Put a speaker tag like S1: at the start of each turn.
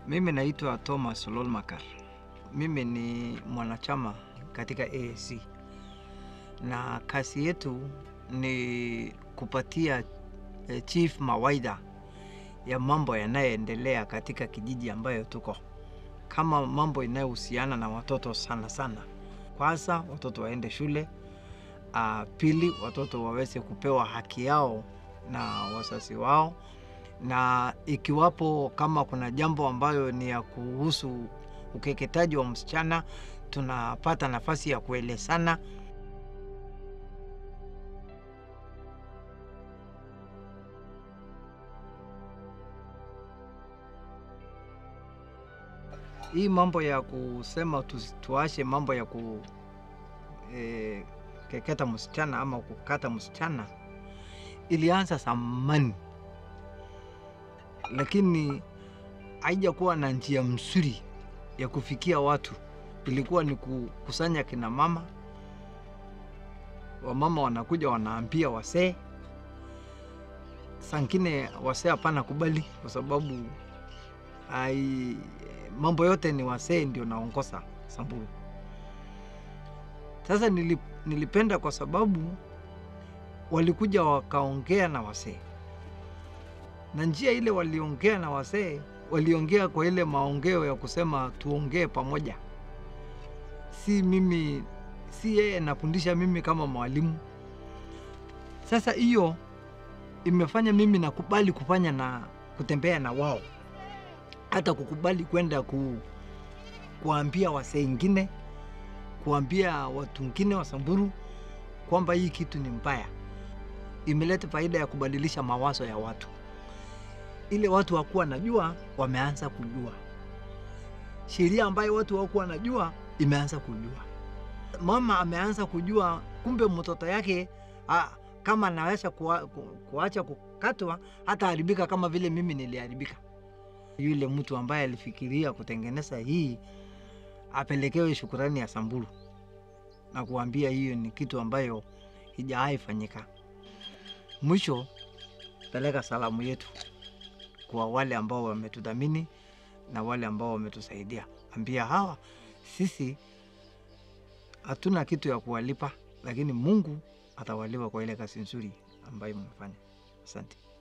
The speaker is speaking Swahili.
S1: Mimi naitwa Thomas Lolmakar. Mimi ni mwanachama katika AAC na kazi yetu ni kupatia eh, chief mawaidha ya mambo yanayoendelea katika kijiji ambayo tuko, kama mambo inayohusiana na watoto sana sana. Kwanza watoto waende shule, uh, pili watoto waweze kupewa haki yao na wazazi wao na ikiwapo kama kuna jambo ambayo ni ya kuhusu ukeketaji wa msichana, tunapata nafasi ya kuelezana. Hii mambo ya kusema tu, tuache mambo ya kukeketa msichana ama kukata msichana ilianza zamani lakini haijakuwa na njia mzuri ya kufikia watu. Ilikuwa ni kukusanya kina mama, wamama wanakuja wanaambia wasee. Sangine wasee hapana kubali, kwa sababu ai, mambo yote ni wasee ndio naongoza Samburu. Sasa nilip, nilipenda kwa sababu walikuja wakaongea na wasee na njia ile waliongea na wasee, waliongea kwa ile maongeo ya kusema tuongee pamoja, si mimi, si yeye nafundisha mimi kama mwalimu. Sasa hiyo imefanya mimi nakubali kufanya na kutembea na wao, hata kukubali kwenda ku, kuambia wasee ingine, kuambia watu wengine wa Samburu kwamba hii kitu ni mbaya. Imeleta faida ya kubadilisha mawazo ya watu ile watu wakuwa najua wameanza kujua sheria ambayo watu wakuwa najua imeanza kujua. Mama ameanza kujua kumbe mtoto yake a, kama anaweza kuwa, ku, kuacha kukatwa hata haribika kama vile mimi niliharibika. Yule mtu ambaye alifikiria kutengeneza hii apelekewe shukurani ya Samburu na kuambia hiyo ni kitu ambayo hijawahi fanyika. Mwisho peleka salamu yetu kwa wale ambao wametudhamini na wale ambao wametusaidia. Ambia hawa sisi hatuna kitu ya kuwalipa, lakini Mungu atawalipa kwa ile kazi nzuri ambayo mmefanya. Asante.